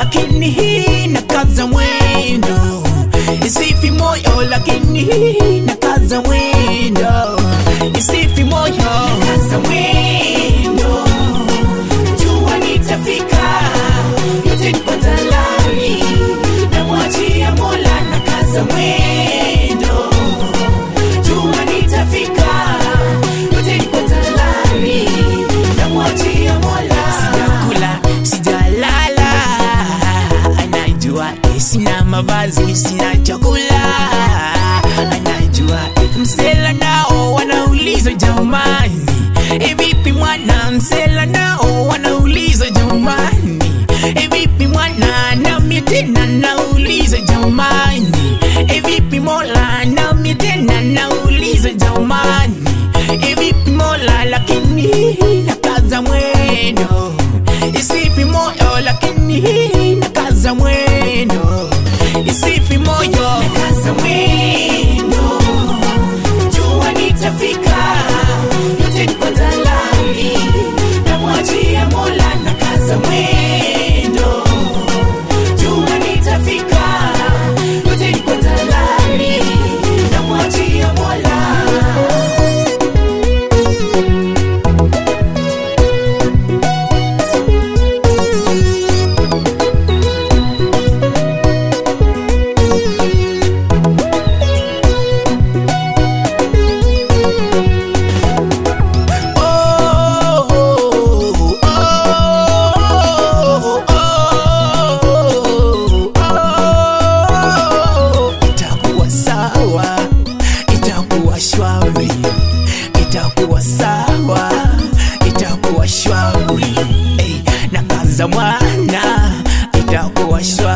lakini hii nakaza mwendo isifi moyo lakini hii nakaza mwendo isifi moyo nakaza mwendo jua nitafika yote niko tayari namwachia mola nakaza mwendo jua nitafika yote niko tayari namwachia mola sijakula sijalala anajua eh, sina mavazi sina chakula anajua eh, msela nao wanauliza jamani eh, vipi mwana msela nao wanauliza jamani eh, vipi mwana nami tena nauliza jamani eh, vipi mola nami tena nauliza jamani eh, vipi mola lakini nakaza mwendo isifi moyo lakini nakaza mwendo isifi moyo nakaza mwendo jua nitafika yote niko tayari namwachia mola nakaza mwendo jua nitafika yote niko tayari namwachia mola itakuwa sawa itakuwa shwari itakuwa sawa itakuwa shwari hey, na kaza mwana itakuwa shwari